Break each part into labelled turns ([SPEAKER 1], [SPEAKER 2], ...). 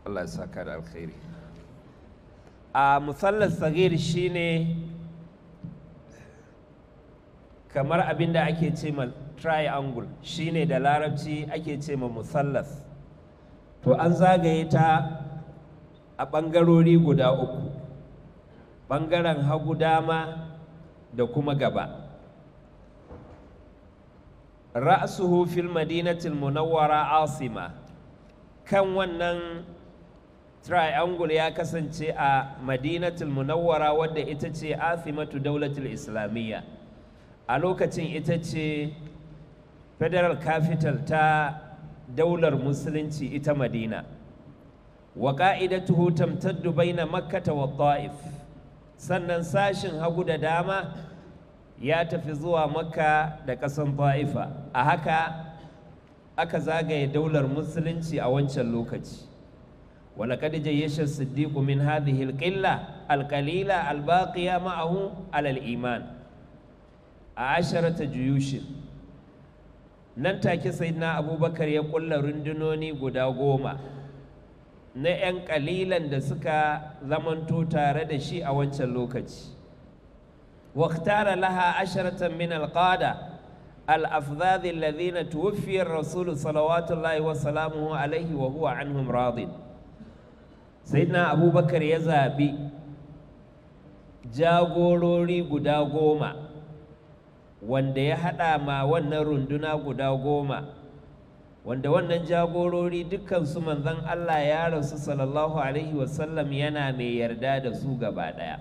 [SPEAKER 1] Allah ya saka da alkhairi a musallar sagir shine kamar abin da ake ce ma triangle shine da larabci ake ce ma musallas to an zagaye ta a ɓangarori guda uku ɓangaren hagu dama da kuma gaba ra'suhu fil madinatil munawwara asima kan wannan triangle ya kasance a madinatul munawwara wadda ita ce asimatu daulatul islamiyya a lokacin ita ce federal capital ta daular musulunci ita madina wa ƙa'idatuhu tamtaddu baina makkata wa ta'if sannan sashin hagu da dama ya tafi zuwa makka da ƙasan ta'ifa a haka aka zagaye daular musulunci a wancan lokaci ولقد جيش الصديق من هذه القلة القليلة الباقية معه على الإيمان عشرة جيوش nan take sayyidina abubakar ya kulla rundunoni guda goma na 'yan kalilan da suka zamanto tare da shi a wancan lokaci واختار لها عشرة من القادة الأفذاذ الذين توفي الرسول صلوات الله وسلامه عليه وهو عنهم راضٍ sayyidina abubakar ya zaɓi jagorori guda goma wanda ya haɗa ma wannan runduna guda goma wanda wannan jagorori dukkansu manzon Allah ya rasu sallallahu alaihi wasallam yana mai yarda da su gaba ɗaya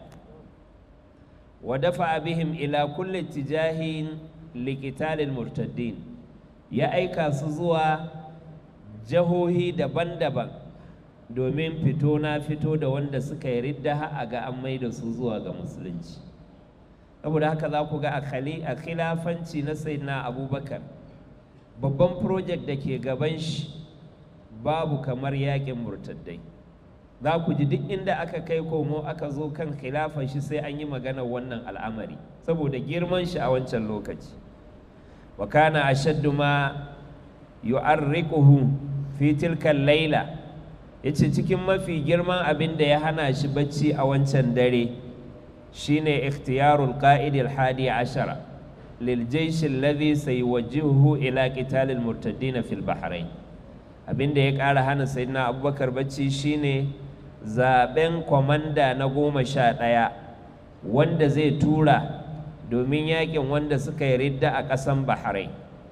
[SPEAKER 1] wa dafa bihim ila kulli tijahin liqitalil murtaddin ya aika su zuwa jahohi daban-daban domin fito na fito da wanda suka yi ridda a ga an mai da su zuwa ga musulunci saboda haka za ku ga a khilafanci na sayyidina abubakar babban project da ke gaban shi babu kamar yakin murtaddai za ku ji duk inda aka kai komo aka zo kan khilafan shi sai an yi magana wannan al'amari saboda girman shi a wancan lokaci wa kana ashaddu ma yu'arriquhu fi tilka laila ya ce cikin mafi girman abin da ya hana shi bacci a wancan dare shine ikhtiyarul qa'idil hadi ashara lil jaysh alladhi sayuwajjihuhu ila qitalil murtaddin fil bahrain abin da ya ƙara hana sayyidina abubakar bacci shine zaben kwamanda na goma sha ɗaya wanda zai tura domin yakin wanda suka yi ridda a ƙasan bahrain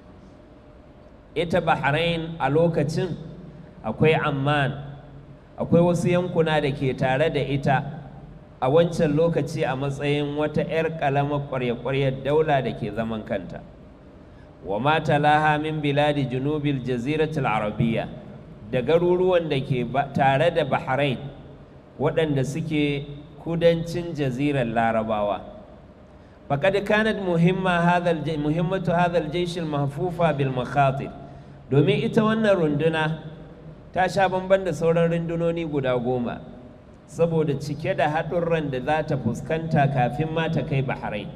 [SPEAKER 1] ita bahrain a lokacin akwai amman akwai wasu yankuna da ke tare da ita a wancan lokaci a matsayin wata 'yar ƙalamar ƙwarya-ƙwaryar daula da ke zaman kanta wa mata laha min biladi junubil jaziratul arabiya da garuruwan da ke tare da bahrain waɗanda suke kudancin jazirar larabawa faƙad kanat muhimmatu hadhal jaysh mahfufa bil makhatir domin ita wannan runduna ta sha bamban da sauran rundunoni guda goma saboda cike da haɗurran da za ta fuskanta kafin ma ta kai bahrain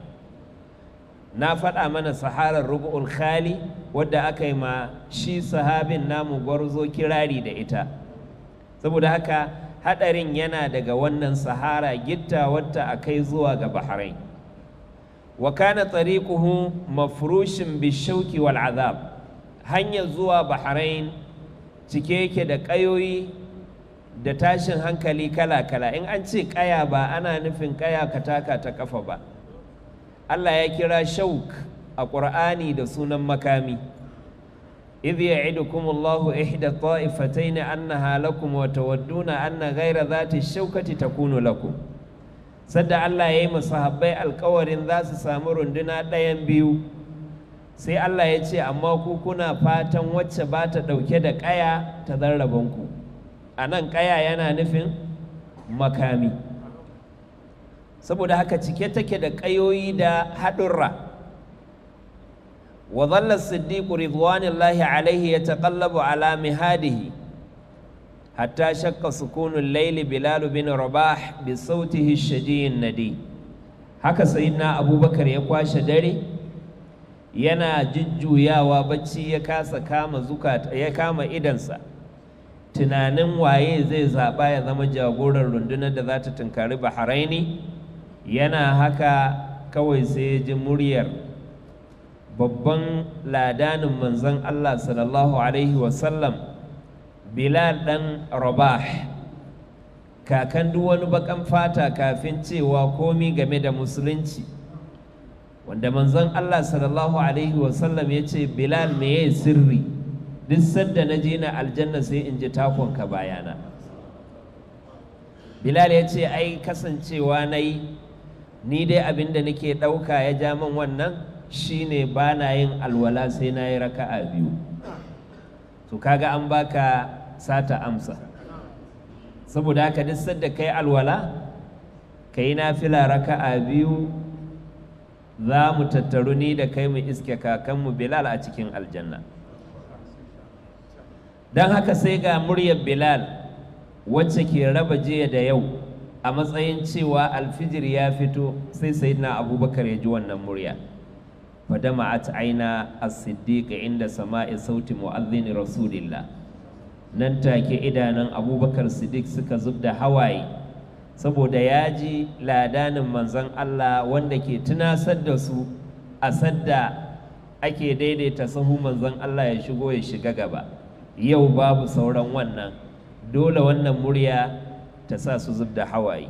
[SPEAKER 1] na faɗa mana saharar rubu'ul khali wadda aka yi ma shi sahabin namu gwarzo kirari da ita saboda haka haɗarin yana daga wannan sahara gitta wadda a kai zuwa ga bahrain wa kana tariquhu mafrushin bishauki wal azab hanyar zuwa bahrain cike yake da ƙayoyi da tashin hankali kala-kala in an ce ƙaya ba ana nufin ƙaya ka taka ta ƙafa ba Allah ya kira shauk a ƙur'ani da sunan makami idh ya'idukum Allahu ihda ta'ifatayn annaha lakum wa tawadduna anna ghayra dhati shaukati takunu lakum sadda Allah ya yi masahabbai alƙawarin za su samu runduna ɗayan biyu sai Allah ya ce amma ku kuna fatan wacce ba ta ɗauke da ƙaya ta zarrabanku a nan ƙaya yana nufin makami saboda haka cike take da ƙayoyi da haɗurra wa zalla siddiqu ridwanillahi alaihi ya taƙallabu ala mihadihi hatta shakka sukunun laili bilal bin rabah bi sautihi shadiyin nadi haka sayyidina abubakar ya kwashe dare yana jujjuyawa bacci ya kasa kama zukata ya kama idansa tunanin waye zai zaɓa ya zama jagoran rundunar da za ta tunkari bahraini yana haka kawai sai ya ji muryar babban ladanin manzon Allah sallallahu Alaihi wasallam Bilal ɗan Rabah kakan duk wani bakan fata kafin cewa komi game da musulunci wanda manzon Allah sallallahu Alaihi wasallam ya ce Bilal me ya sirri duk sadda na je na aljanna sai in ji takonka bayana Bilal ya ce ai kasancewa na yi ni dai abin da nake ɗauka ya ja min wannan shine ba na yin alwala sai na yi raka'a biyu to kaga an baka sata amsa saboda haka duk sadda kai alwala ka yi nafila raka'a biyu za mu tattaru ni da kai mu iske kakanmu bilal a cikin aljanna don haka sai ga muryar bilal wacce ke raba jiya da yau a matsayin cewa alfijir ya fito sai sayyidina abubakar ya ji wannan murya fadama'at aina as-siddiq inda sama'i sauti mu'adhdhin rasulillah nan take idanun abubakar siddiq suka zubda hawaye saboda ya ji ladanin manzon Allah wanda ke tunasar da su a sadda ake daidaita sahu manzon Allah ya shigo ya shiga gaba yau babu sauran wannan dole wannan murya ta sa su zubda hawaye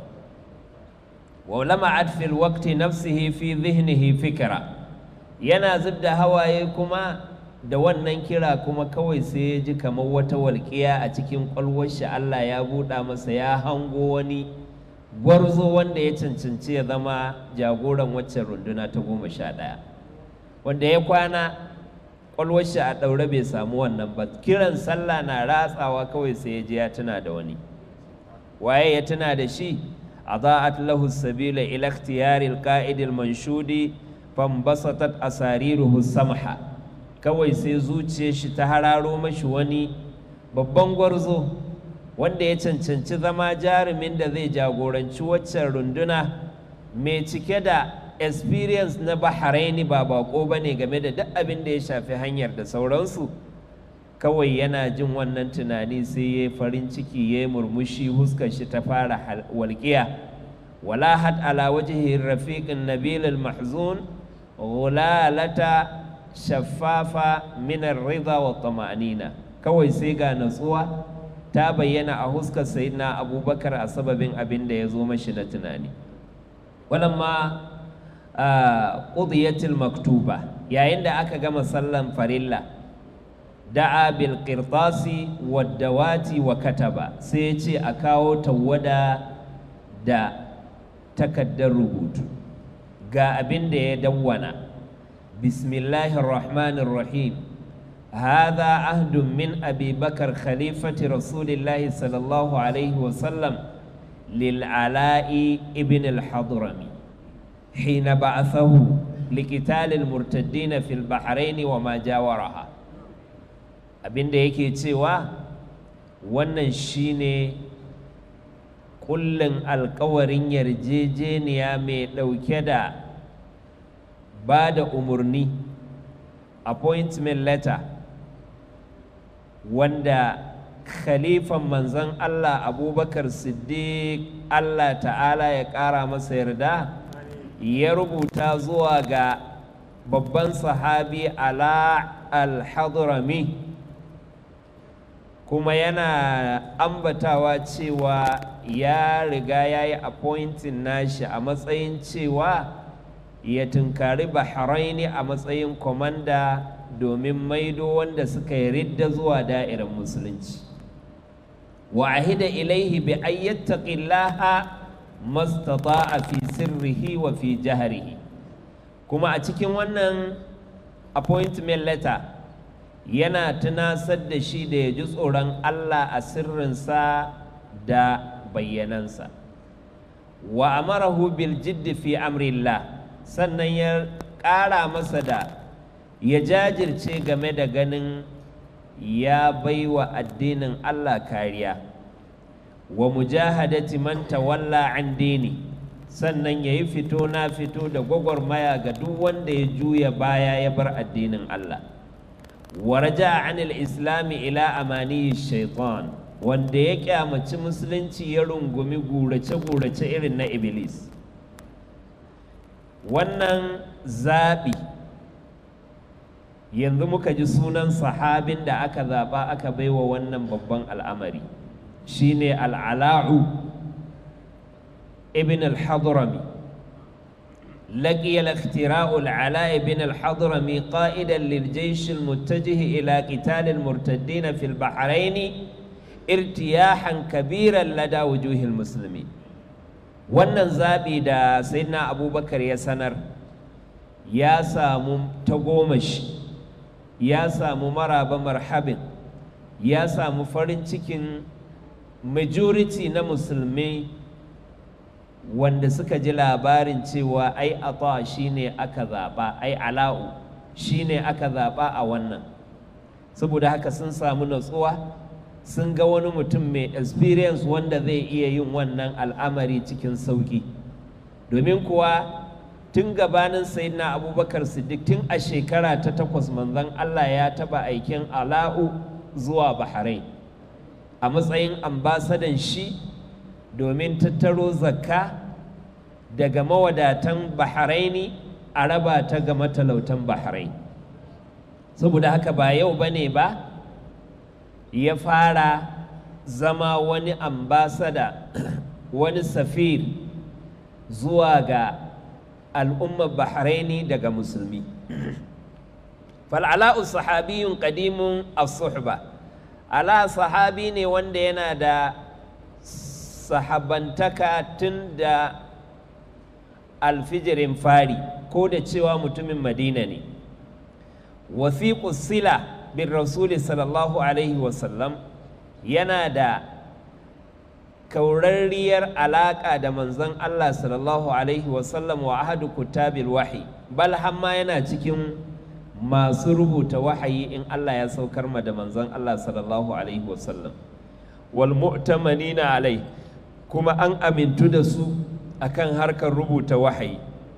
[SPEAKER 1] wa lama'at fil waqti nafsihi fi dhihnihi fikra yana zub da hawaye kuma da wannan kira kuma kawai sai ya ji kamar wata walƙiya a cikin ƙwalwarshi Allah ya buɗa masa ya hango wani gwarzo wanda ya cancanci ya zama jagoran waccan runduna ta goma sha ɗaya wanda ya kwana ƙwalwarshi a ɗaure bai samu wannan ba kiran sallah na ratsawa kawai sai ya ji ya tuna da wani waye ya tuna da shi أضاءت له السبيل إلى اختيار القائد المنشود fambasatat asariruhu samha kawai sai zuciyar shi ta hararo mashi wani babban gwarzo wanda ya cancanci zama jarumin da zai jagoranci waccan runduna mai cike da experience na bahraini ba bako ba ne game da duk abin da ya shafi hanyar da sauransu kawai yana jin wannan tunani sai ya farin ciki ya murmushi huskar shi ta fara walƙiya wala had ala wajhi rafiqin nabil al-mahzun ghulalata shaffafa min ar-ridha wa tama'nina kawai sai ga natsuwa ta bayyana a huskar sayyidina abubakar a sababin abin da ya zo mashi na tunani walamma qudiyatil maktuba yayin da aka gama sallan farilla da'a bil qirtasi wad dawati wa kataba sai ya ce a kawo tawada da takaddar rubutu ga abin da ya dawwana bismillahir rahmanir rahim هذا عهد من أبي بكر خليفة رسول الله صلى الله عليه وسلم للعلاء ابن الحضرمي حين بعثه لقتال المرتدين في البحرين وما جاورها abin da yake cewa wannan shine kullum alkawarin yarjejeniya mai ɗauke da ba da umarni appointment letter wanda khalifan manzon Allah abubakar siddiq Allah ta'ala ya ƙara masa yarda ya rubuta zuwa ga babban sahabi ala al-hadrami kuma yana ambatawa cewa ya riga ya yi appointing nashi a matsayin cewa ya tunkari bahraini a matsayin komanda domin maido wanda suka yi ridda zuwa da'irar musulunci wa ahida ilaihi bi ayyattaqillaha mastata'a fi sirrihi wa fi jahrihi kuma a cikin wannan appointment letter yana tunasar da shi da ya ji tsoron Allah a sirrinsa da bayyanansa wa amarahu bil jiddi fi amrillah sannan ya ƙara masa da ya jajirce game da ganin ya baiwa addinin Allah kariya wa mujahadati man tawalla an dini sannan ya yi fito na fito da gwagwarmaya ga duk wanda ya juya baya ya bar addinin Allah wa raja anil islami ila amani shaitan wanda ya kyamaci musulunci ya rungumi gurace-gurace irin na iblis wannan zaɓi yanzu muka ji sunan sahabin da aka zaɓa aka baiwa wannan babban al'amari shine al'ala'u ibn al-hadrami لقي الاختراء العلاء بن الحضرمي قائدا للجيش المتجه إلى قتال المرتدين في البحرين ارتياحا كبيرا لدى وجوه المسلمين wannan zaɓi da sayyidina abubakar ya sanar ya samu tagomashi ya samu maraba marhabin ya samu farin cikin majority na musulmi wanda suka ji labarin cewa ai ata shine aka zaɓa ai ala'u shine aka zaɓa a wannan saboda haka sun samu natsuwa sun ga wani mutum mai experience wanda zai iya yin wannan al'amari cikin sauƙi domin kuwa tun gabanin sayyidina abubakar siddiq tun a shekara ta takwas manzon allah ya taɓa aikin ala'u zuwa bahrain a matsayin ambasadan shi domin tattaro zakka daga mawadatan bahraini a raba ta ga matalautan bahrain saboda haka ba yau ba ne ba ya fara zama wani ambasada wani safir zuwa ga al'ummar bahraini daga musulmi fal'ala'u sahabiyun qadimun as-suhba ala sahabi ne wanda yana da sahabantaka tun da alfijirin fari ko da cewa mutumin madina ne wasiƙu sila bin rasuli sallallahu alaihi wasallam yana da kaurarriyar alaƙa da manzon Allah sallallahu alaihi wasallam wa ahadu kutabil wahi bal hamma yana cikin masu rubuta wahayi in Allah ya saukar ma da manzon Allah sallallahu alaihi wasallam wal mu'tamanina alai kuma an amintu da su akan harkar rubuta wahayi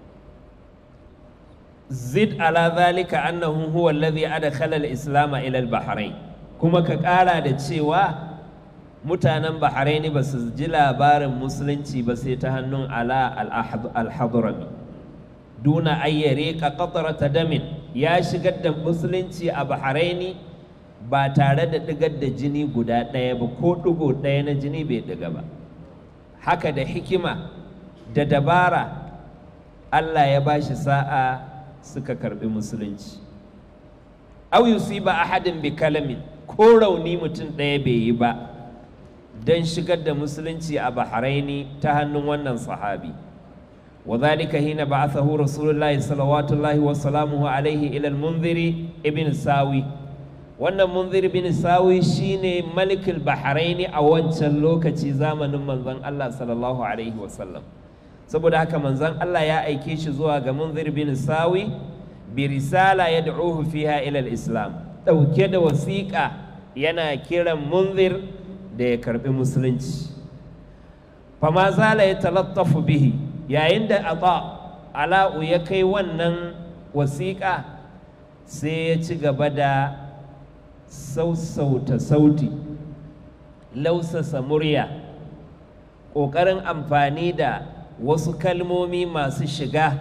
[SPEAKER 1] zid ala zalika annahu huwa alladhi adkhala al-islam ila al-bahrain kuma ka ƙara da cewa mutanen bahraini ba su ji labarin musulunci ba sai ta hannun ala al-hadrami duna ayyare ka qatrata damin ya shigar da musulunci a bahraini ba tare da digar da jini guda ɗaya ba ko ɗigo ɗaya na jini bai ɗiga ba haka da hikima da dabara Allah ya ba shi sa'a suka karɓi musulunci au yusiba ahadin bi kalamin ko rauni mutum ɗaya bai yi ba don shigar da musulunci a bahraini ta hannun wannan sahabi وذلك حين بعثه رسول الله صلوات الله وسلامه عليه إلى المنذر ابن ساوي wannan munzir bin sawi shine malikul bahraini a wancan lokaci zamanin manzon Allah sallallahu alaihi wasallam saboda haka manzon Allah ya aike shi zuwa ga munzir bin sawi bi risala yad'uhu fiha ila islam dauke da wasiƙa yana kiran munzir da ya karbi musulunci fama zala ya talattafu bihi yayin da ata ala'u ya kai wannan wasiƙa sai ya ci gaba da sausauta sauti lausasa murya ƙoƙarin amfani da wasu kalmomi masu shiga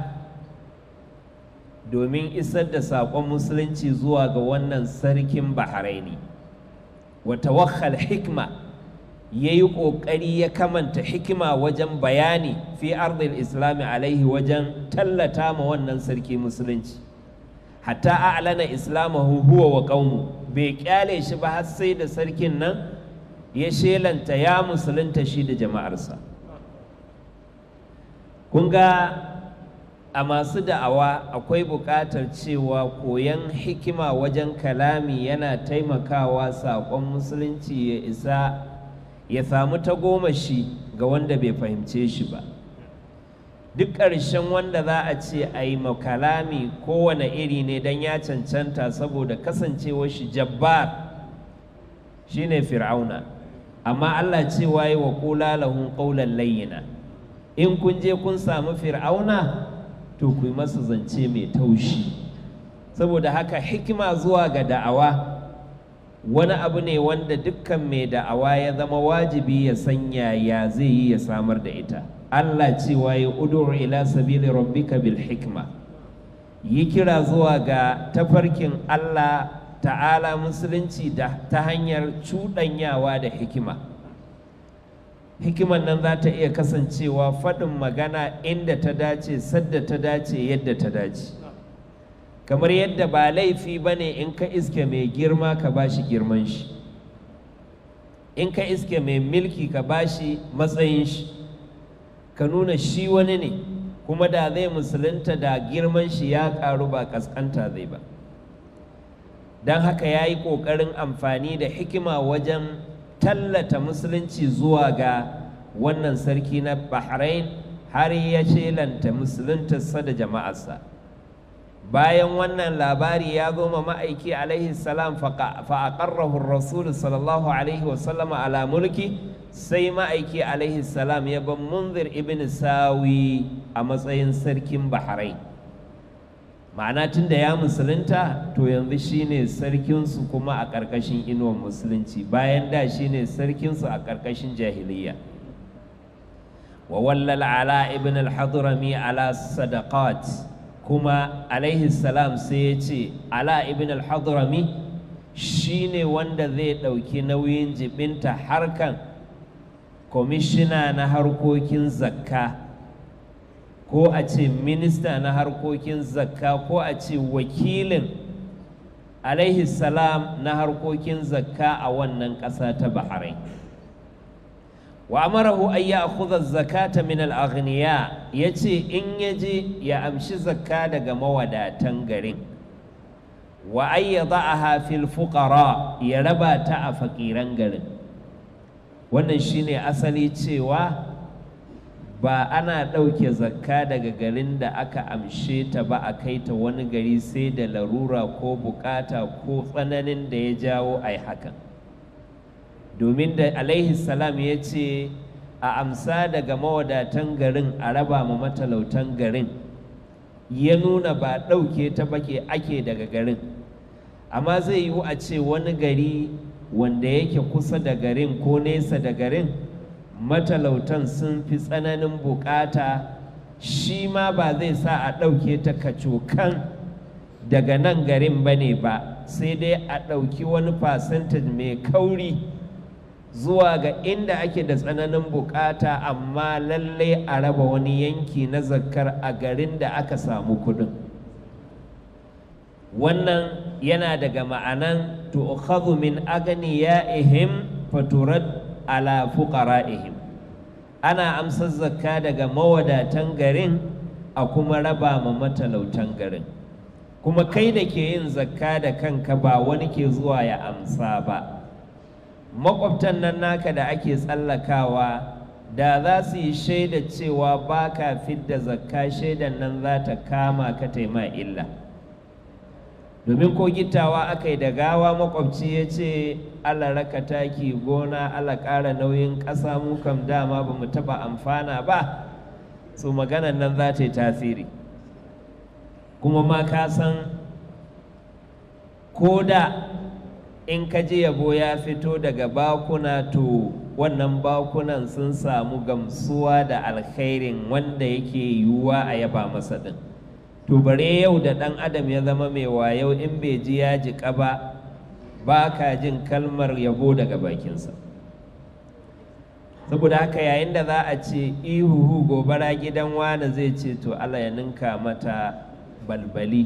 [SPEAKER 1] domin isar da saƙon musulunci zuwa ga wannan sarkin bahraini wata wakhal hikma ya yi ƙoƙari ya kamanta hikima wajen bayani fi ardil islami alaihi wajen tallata ma wannan sarki musulunci hatta a'lana islamahu huwa wa qaumu bai kyale shi ba har sai da sarkin nan ya shelanta ya musulunta shi da jama'arsa kun ga a masu da'awa akwai buƙatar cewa koyon hikima wajen kalami yana taimakawa saƙon musulunci ya isa ya samu tagomashi ga wanda bai fahimce shi ba duk ƙarshen wanda za a ce a yi makalami kowane iri ne don ya cancanta saboda kasancewar shi jabbar shine fir'auna amma Allah cewa yi wa kula lahun ƙaunar layyina in kun je kun samu fir'auna to ku yi masa zance mai taushi saboda haka hikima zuwa ga da'awa wani abu ne wanda dukkan mai da'awa ya zama wajibi ya sanya ya zai yi ya samar da ita Allah cewa ya udur ila sabili rabbika bil hikma yi kira zuwa ga tafarkin Allah ta'ala musulunci da ta hanyar cuɗanyawa da hikima hikiman nan za ta iya kasancewa faɗin magana inda ta dace sadda ta dace yadda ta dace kamar yadda ba laifi ba ne in ka iske mai girma ka ba shi girman shi in ka iske mai milki ka ba shi matsayin shi ka nuna shi wani ne kuma da zai musulunta da girman shi ya karu ba kaskanta zai ba don haka ya yi ƙoƙarin amfani da hikima wajen tallata musulunci zuwa ga wannan sarki na bahrain har ya shelanta musuluntarsa da jama'arsa bayan wannan labari ya zo ma ma'aiki alaihi salam fa'aƙarrahu rasul sallallahu alaihi wasallama ala mulki sai ma'aiki alaihi salam ya ban munzir ibn sawi a matsayin sarkin bahrain ma'ana tun da ya musulunta to yanzu shine sarkinsu kuma a ƙarƙashin inuwar musulunci bayan da shine sarkinsu a ƙarƙashin jahiliya wa wallal ala ibn al-hadrami ala sadaqat kuma alaihi salam sai ya ce ala ibn al-hadrami shine wanda zai ɗauki nauyin jibinta harkan kwamishina na harkokin zakka ko a ce minista na harkokin zakka ko a ce wakilin alaihi salam na harkokin zakka a wannan ƙasa ta bahrain wa amarahu an ya akhudha zakata min al-aghniya yace in yaje ya amshi zakka daga mawadatan garin wa an yada'aha fil fuqara ya raba ta a fakiran garin wannan shine asali cewa ba ana ɗauke zakka daga garin da aka amshe ta ba a kai ta wani gari sai da larura ko bukata ko tsananin da ya jawo a yi hakan domin da alaihi salam ya ce a amsa daga mawadatan garin a raba ma matalautan garin ya nuna ba ɗauke ta bake ake daga garin amma zai yiwu a ce wani gari wanda yake kusa da garin ko nesa da garin matalautan sun fi tsananin bukata shi ma ba zai sa a ɗauke ta kacokan daga nan garin ba ne ba sai dai a ɗauki wani percentage mai kauri zuwa ga inda ake da tsananin bukata amma lalle a raba wani yanki na zakkar a garin da aka samu kudin wannan yana daga ma'anan tu'khadhu min aghniyaihim faturad ala fuqara'ihim ana amsar zakka daga mawadatan garin a kuma raba ma matalautan garin kuma kai da ke yin zakka da kanka ba wani ke zuwa ya amsa ba makwabtan nan naka da ake tsallakawa da za su yi shaida cewa ba ka fidda zakka shaidan nan za ta kama ka taima illa domin ko gittawa aka yi da gawa makwabci ya ce allah raka taki gona allah ƙara nauyin ƙasa mu kam dama ba mu taɓa amfana ba su maganan nan za ta yi tasiri kuma ma ka san ko da in ka ji yabo ya fito daga bakuna to wannan bakunan sun samu gamsuwa da alkhairin wanda yake yiwuwa a yaba masa din to bare yau da ɗan adam ya zama mai wayo in bai ji ya jiƙa ba ba ka jin kalmar yabo daga bakinsa saboda haka yayin da za a ce ihuhu gobara gidan wani zai ce to allah ya ninka mata balbali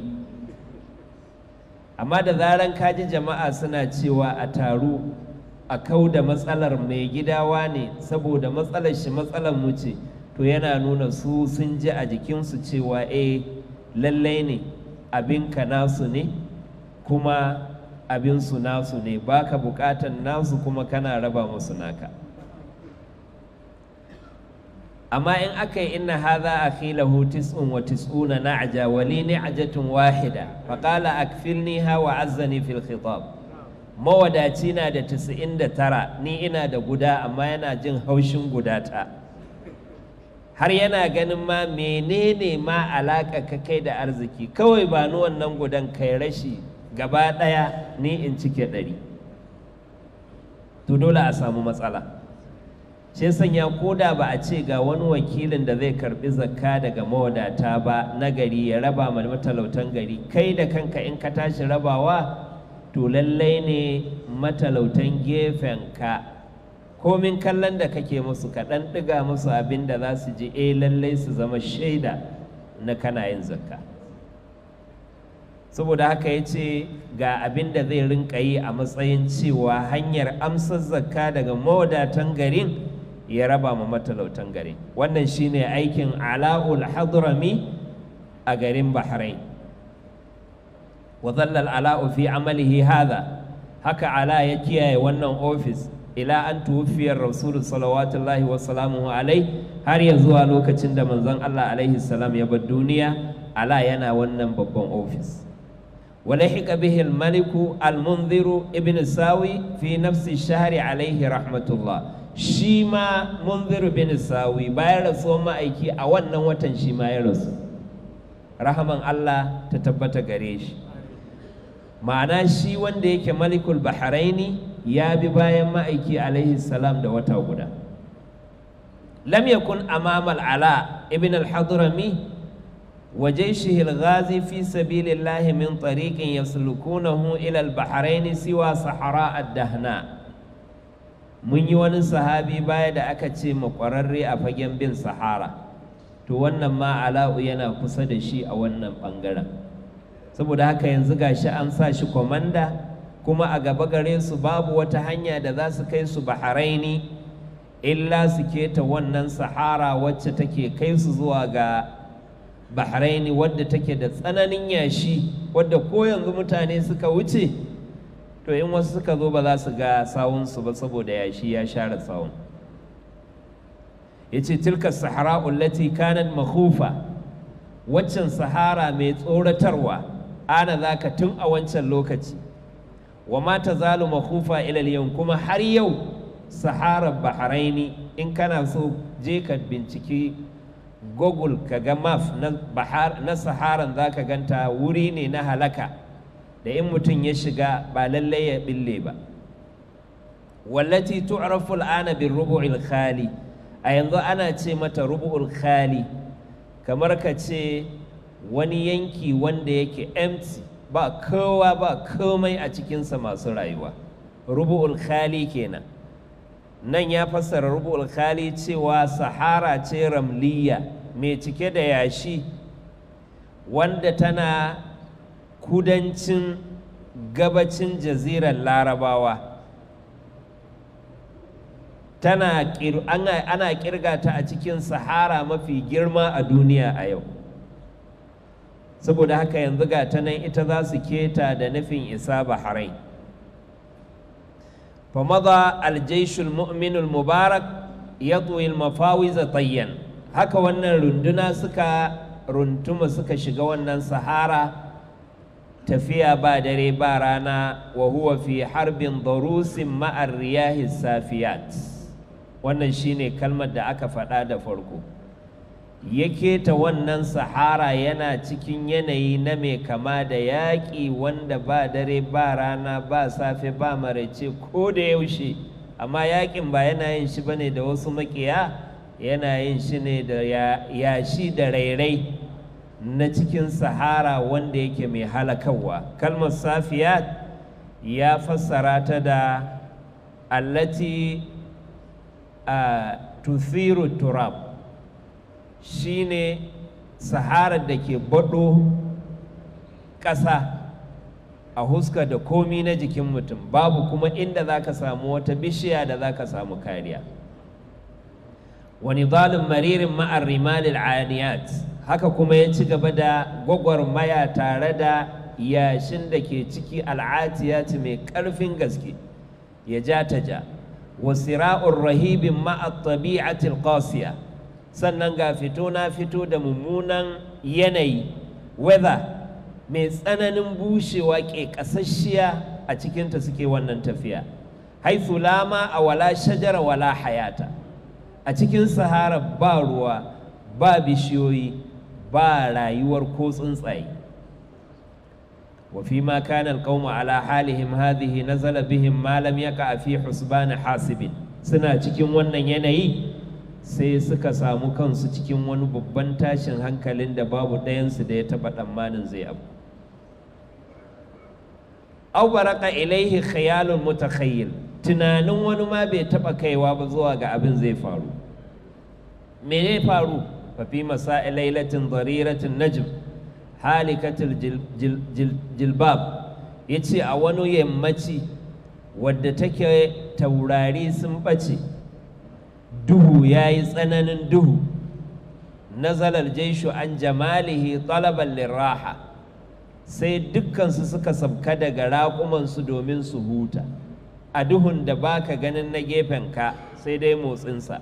[SPEAKER 1] amma da zaran kaji jama'a suna cewa a taru a kau da matsalar mai gidawa ne saboda matsalar shi matsalar mu ce to yana nuna su sun ji a jikinsu cewa eh lallai ne abinka nasu ne kuma abinsu nasu ne baka bukatan nasu kuma kana raba musu naka amma in aka yi inna hadha akhilahu tis'un wa tis'una na'ja wa li ni'jatun wahida fa qala akfilniha wa azzani fil khitab mawadaci na da 99 ni ina da guda amma yana jin haushin guda ta har yana ganin ma menene ma alaka ka kai da arziki kawai ba ni wannan gudan kai rashi gaba daya ni in cike ɗari to dole a samu matsala shi sanya ko da ba a ce ga wani wakilin da zai karbi zakka daga mawadata ba na gari ya raba ma matalautan gari kai da kanka in ka tashi rabawa to lallai ne matalautan gefenka komin kallon da kake musu ka ɗan ɗiga musu abin da za su ji eh lallai su zama shaida na kana yin zakka saboda haka ya ce ga abin da zai rinka yi a matsayin cewa hanyar amsar zakka daga mawadatan garin ya raba ma matalautan garin wannan shine aikin ala'ul hadrami a garin bahrain wa zallal ala'u fi amalihi hadha haka ala ya kiyaye wannan ofis ila an tuwufiyar rasulu salawatullahi wa salamuhu alai har ya zuwa lokacin da manzon Allah alaihi salam ya bar duniya ala yana wannan babban ofis ولحق به الملك المنذر ابن ساوي في نفس الشهر عليه رحمة الله شيما منذر بن ساوي باير رسول ما أيكي أولا وطن شيما يرسول رحمة الله تتبت غريش ma'ana shi wanda yake malikul bahraini ya bi bayan ma'aiki alaihi salam da wata guda lam yakun amamal ala ibn al-hadrami وجيشه الغازي في سبيل الله من طريق يسلكونه إلى البحرين سوى صحراء الدهناء mun yi wani sahabi baya da aka ce makwararre a fagen bin sahara to wannan ma ala'u yana kusa da shi a wannan ɓangaren saboda haka yanzu gashi an sa shi kwamanda kuma a gaba gare su babu wata hanya da za su kai su baharaini illa su keta wannan sahara wacce take kai su zuwa ga bahraini wadda take da tsananin yashi wadda ko yanzu mutane suka wuce to in wasu suka zo ba za su ga sawunsu ba saboda yashi ya share sawun ya ce tilka sahara ullati kanat makhufa waccan sahara mai tsoratarwa ana za ka tun a wancan lokaci wa ma ta zalu makhufa ilal yau kuma har yau saharar bahraini in kana so je ka binciki google ka ga map na, bahar, na saharan za ka ganta wuri ne na halaka da in mutum ya shiga ba lallai ya bille ba wallati tu'rafu al'ana bin rubu'il khali a yanzu ana ce mata rubu'ul khali kamar ka ce wani yanki wanda yake empty ba kowa ba komai a cikinsa masu rayuwa rubu'ul khali kenan nan ya fassara rubu'ul khali cewa sahara ce ramliya mai cike da yashi wanda tana kudancin gabacin jazirar larabawa tana ana kirga ta a cikin sahara mafi girma a duniya a yau saboda haka yanzu ga ta nan ita za su keta da nufin isa bahrain فمضى الجيش المؤمن المبارك يطوي المفاوز طيا haka wannan runduna suka runtuma suka shiga wannan sahara tafiya ba dare ba rana wa huwa fi harbin darusin ma'ar riyahi safiyat wannan shine kalmar da aka faɗa da farko ya keta wannan sahara yana cikin yanayi na mai kama da yaƙi wanda ba dare ba rana ba safe ba maraice ko da yaushe amma yaƙin ba yana yin shi bane da wasu maƙiya yana yin shi ne da yashi da rairai na cikin sahara wanda yake mai halakawa kalmar safiyat ya fassara ta da allati a tuthiru turab shine saharar da ke baɗo ƙasa a huska da komi na jikin mutum babu kuma inda za ka samu wata bishiya da za ka samu kariya wani zalin maririn ma'ar rimalil aniyat haka kuma ya ci gaba da gwagwarmaya tare da yashin da ke ciki al'atiyati mai ƙarfin gaske ya ja ta ja wasira'ur rahibin ma'a tabi'atil qasiya sannan ga fito na fito da mummunan yanayi weather mai tsananin bushewa ke ƙasasshiya a cikinta suke wannan tafiya haithu lama a wala shajara wala hayata a cikin sahara ba ruwa ba bishiyoyi ba rayuwar ko tsuntsaye وفيما كان القوم على حالهم هذه نزل بهم ما لم يقع في حسبان حاسب suna cikin wannan yanayi sai suka samu kansu cikin wani babban tashin hankalin da babu ɗayansu da ya taɓa tsammanin zai abu aw baraka ilaihi khayalun mutakhayyil tunanin wani ma bai taɓa kaiwa ba zuwa ga abin zai faru me zai faru fa fi masa'i lailatin dariratin najm halikatul jilbab ya ce a wani yammaci wadda take taurari sun ɓace duhu ya yi tsananin duhu nazalar jaishu an jamalihi talaban liraha sai dukkansu suka sabka daga raƙumansu domin su huta a duhun da baka ganin na gefenka sai dai motsinsa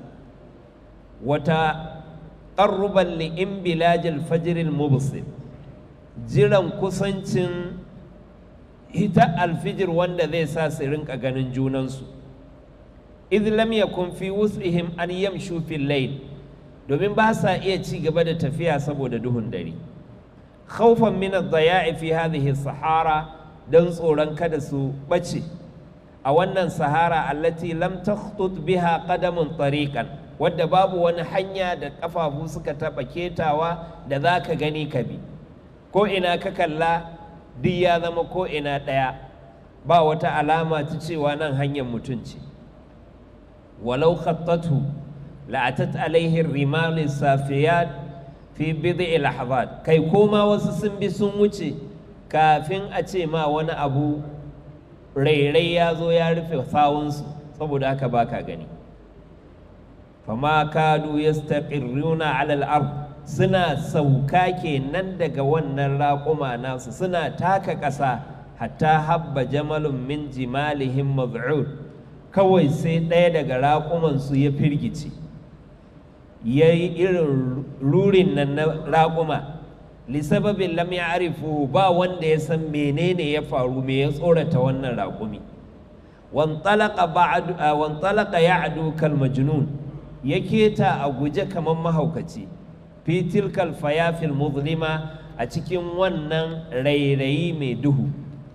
[SPEAKER 1] wata ƙarruban li'in bilajil fajiril mubsir jiran kusancin hita alfijir wanda zai sa su rinka ganin junansu idh lam yakun fi wus'ihim an yamshu fil layl domin ba sa iya ci gaba da tafiya saboda duhun dare khawfan min ad-daya'i fi hadhihi sahara dan tsoron kada su bace a wannan sahara allati lam takhtut biha qadamun tariqan wadda babu wani hanya da kafafu suka taba ketawa da zaka gani ka bi ko ina ka kalla duk ya zama ko ina ɗaya ba wata alama ta cewa nan hanyar mutum ce walau khattatu la'atat alaihi rimal safiyat fi bid'i lahazat kai koma wasu sun bi sun wuce kafin a ce ma wani abu rairai ya zo ya rufe sawunsu saboda haka baka gani fama kadu yastaqirruna ala al-ard suna sauka kenan daga wannan raƙuma nasu suna taka ƙasa hatta habba jamalun min jimalihim maz'ud kawai sai ɗaya daga raƙumansu ya firgice ya yi irin rurin nan na raƙuma lisababin lam ya arifu ba wanda ya san menene ya faru me ya tsorata wannan raƙumi wantalaka ya adu kalmajnun ya keta a guje kamar mahaukaci fi tilkal fayafil muzlima a cikin wannan rairayi mai duhu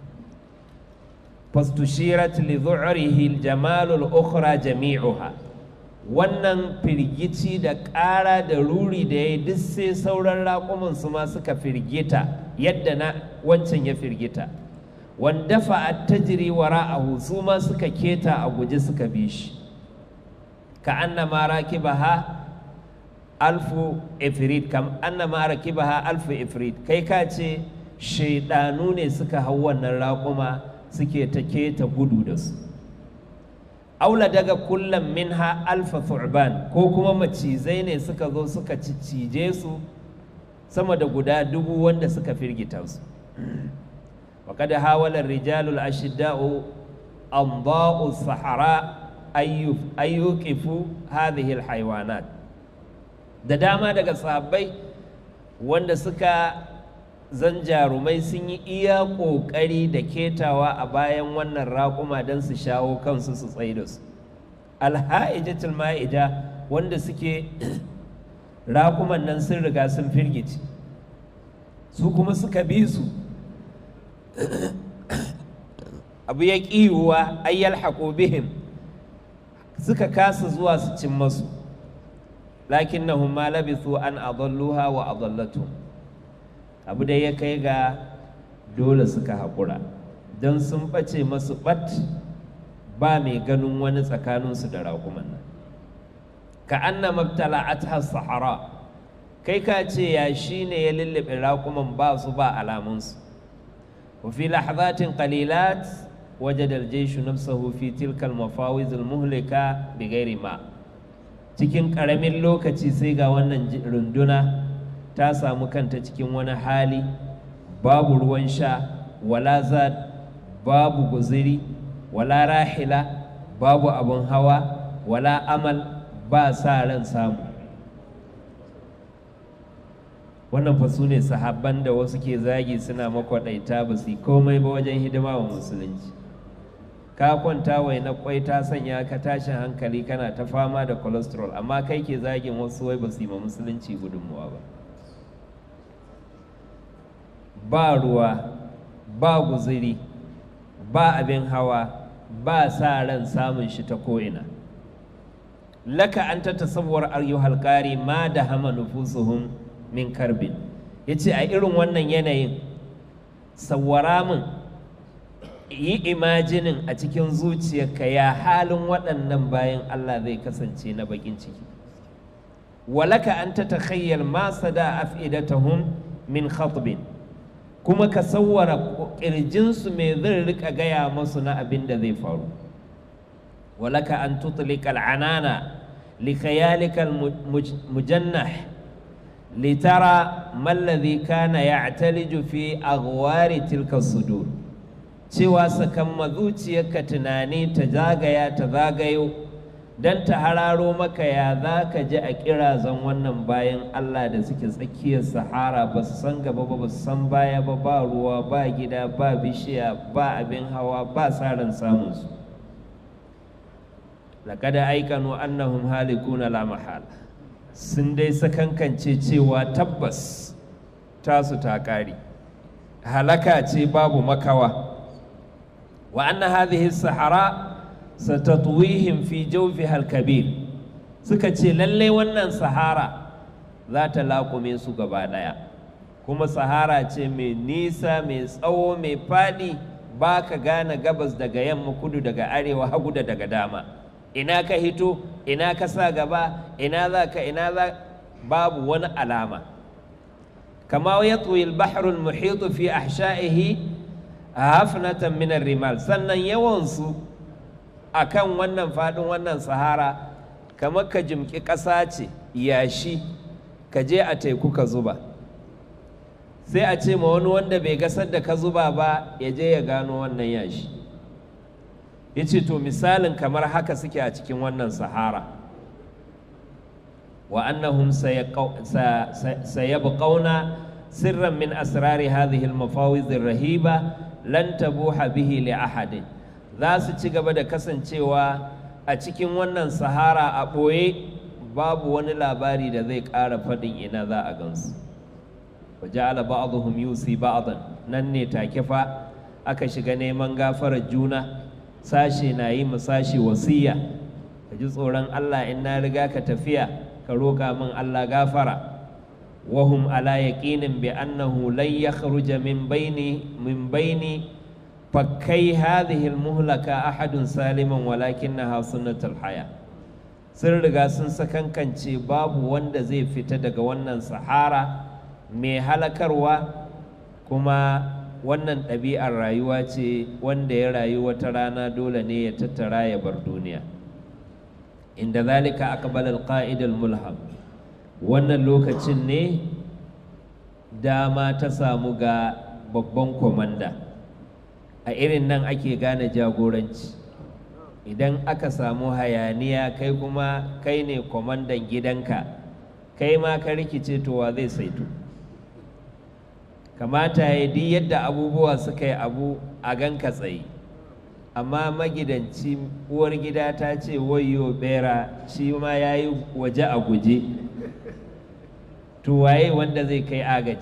[SPEAKER 1] fastushirat li dhu'rihi jamalul ukhra jami'uha wannan firgici da ƙara da ruri da ya duk sai sauran raƙuman su ma suka firgita yadda na wancan ya firgita wanda fa'at tajri wara'ahu su ma suka keta a guje suka bi shi ka annama rakibaha alfu ifrit kam annama rakibaha alfu ifrit kai ka ce shaidanu ne suka hau wannan raƙuma suke ta keta gudu da su aula daga kullum minha alfa thu'ban ko kuma macizai ne suka zo suka cije su sama da guda dubu wanda suka firgita su وقد حاول الرجال الأشداء أنضاء الصحراء أن يوقفوا هذه الحيوانات da dama daga sahabbai wanda suka zan jarumai sun yi iya ƙoƙari da ketawa a bayan wannan raƙuma don su shawo kansu su tsaye da su alha'ijatul ma'ija wanda suke raƙuman nan sun riga sun firgici su kuma suka bi su abu ya ƙiwuwa ayyal haƙo bihim suka kasa zuwa su cin masu lakin na ma labithu an adalluha wa adallatu abu da ya kai ga dole suka haƙura don sun ɓace masu ɓat ba mai ganin wani tsakaninsu da raƙuman nan ka anna mabtala'at sahara kai ka ce ya shi ne ya lullube raƙuman ba su ba alamunsu وفي لحظات قليلات وجد الجيش نفسه في تلك المفاوز المهلكة بغير ماء cikin ƙaramin lokaci sai ga wannan runduna ta samu kanta cikin wani hali babu ruwan sha wala zad babu guziri wala rahila babu abin hawa wala amal ba sa ran samu wannan fa su ne sahabban da wasu ke zagi suna makwaɗaita ba su yi komai ba wajen hidima wa musulunci ka kwanta wai na kwai ta sanya ka tashin hankali kana ta fama da cholesterol amma kai ke zagin wasu wai ba su yi ma musulunci gudunmuwa ba ba ruwa ba guziri ba abin hawa ba sa ran samun shi ta ko'ina laka an ta tasawwar ayyuhal qari ma da hama nufusuhum min karbin yace a irin wannan yanayin sawwara min yi imajinin a cikin zuciyarka ya halin waɗannan bayan Allah zai kasance na bakin ciki walaka an ta takhayyal ma sada af'idatahum min khatbin kuma ka sawwara ƙirjinsu mai zai rika gaya masu na abin da zai faru walaka an tutlika al'anana likayalika mujannah litara mallazi kana ya'taliju fi aghwari tilka sudur cewa sakamma zuciyarka tunani ta zagaya ta zagayo don ta hararo maka ya za ka ji a kirazan wannan bayan Allah da suke tsakiyar sahara ba su san gaba ba ba su san baya ba ba ruwa ba gida ba bishiya ba abin hawa ba tsarin samunsu laƙada aikanu annahum halikuna la mahala sun dai sakankance cewa tabbas tasu ta ƙare halaka ce babu makawa wa anna hadhihi sahara satatwihim fi jawfiha al-kabir suka ce lalle wannan sahara za ta laƙume su gaba ɗaya kuma sahara ce mai nisa mai tsawo mai faɗi ba ka gane gabas daga yamma kudu daga arewa hagu da daga dama ina ka hito ina ka sa gaba ina za ka ina za babu wani alama kama ya tsoyi bahrul muhitu fi ahsha'ihi hafnatan min rimal sannan yawansu a kan wannan faɗin wannan sahara kamar ka jimƙi ƙasa ce yashi ka je a teku ka zuba sai a ce ma wani wanda bai gasar da ka zuba ba ya je ya gano wannan yashi ya ce to misalin kamar haka suke a cikin wannan sahara wa annahum sayabqauna sirran min asrari hadhihi al-mafawiz rahiba lan tabuha bihi li ahadin za su ci gaba da kasancewa a cikin wannan sahara a ɓoye babu wani labari da zai ƙara faɗin ina za a gansu wa ja'ala ba'dhum yusi ba'dan nan ne take fa aka shiga neman gafarar juna sashe na yi sashe wasiya ka ji tsoron Allah in na riga ka tafiya ka roƙa min Allah gafara wahum ala yaqinin bi annahu lan yakhruja min baini min baini fakkai hadhihi almuhlaka ahadun saliman walakinnaha sunnatul haya sun riga sun sakankance babu wanda zai fita daga wannan sahara mai halakarwa kuma wannan ɗabi'ar rayuwa ce wanda ya rayu wata rana dole ne ya tattara ya bar duniya inda zalika aqbala alqa'id almulham wannan lokacin ne dama ta samu ga babban komanda a irin nan ake gane jagoranci idan aka samu hayaniya kai kuma kai ne kwamandan gidanka kai ma ka rikice to wa zai saito kamata ya di yadda abubuwa suka yi abu a ganka tsaye amma magidanci uwar gida ta ce wayo bera shi ma ya yi waje a guje to waye wanda zai kai agaji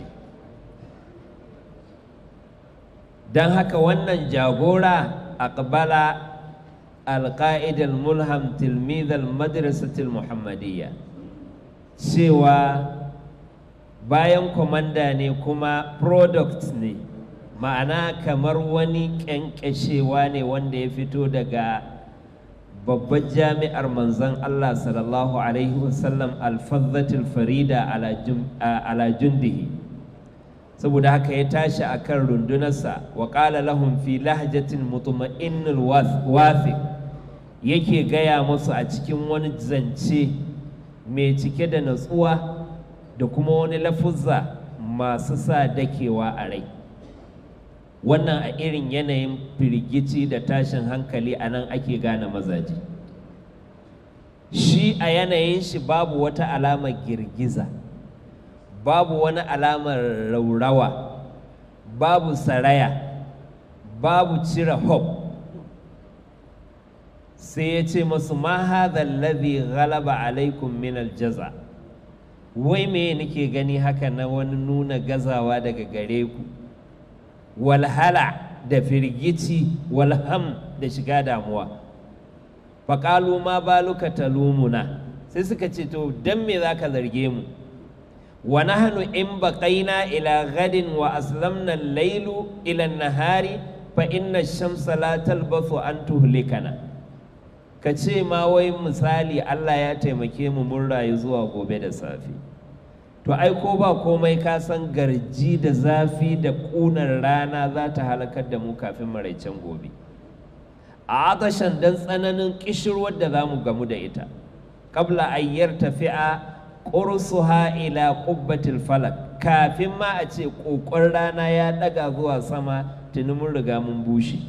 [SPEAKER 1] don haka wannan jagora aqbala alƙa'id mulham tilmid al-madrasatil muhammadiyya cewa bayan kwamanda ne kuma product ne ma'ana kamar wani ƙyanƙyashewa ne wanda ya fito daga babbar jami'ar manzon Allah sallallahu alaihi wasallam alfazzatul farida ala jundihi saboda haka ya tashi a kan rundunarsa wa ƙala lahum fi lahjatin mutuma'innul wathiq yake gaya musu a cikin wani zance mai cike da natsuwa da kuma wani lafuzza masu sa dakewa a rai wannan a irin yanayin firgici da tashin hankali a nan ake gane mazaje shi a yanayin shi babu wata alamar girgiza babu wani alamar raurawa babu saraya babu cire hope sai ya ce masu ma hadha alladhi ghalaba alaikum min aljaza wai me nake gani haka na wani nuna gazawa daga gare ku walhala da firgici walham da shiga damuwa faƙalu ma baluka talumuna sai suka ce to don me za ka zarge mu wa nahnu in baqaina ila gadin wa aslamna al-lailu ila an-nahari fa inna ash-shamsa la talbathu an tuhlikana ka ce ma wai misali Allah ya taimake mu mun rayu zuwa gobe da safe to ai ko ba komai ka san garji da zafi da ƙunar rana za ta halakar da mu kafin maraicen gobe a atashan don tsananin ƙishirwar da za mu gamu da ita ƙabla ayyar tafi'a ƙursuha ila ƙubbatil falak kafin ma a ce ƙoƙon rana ya ɗaga zuwa sama tuni mun riga mun bushe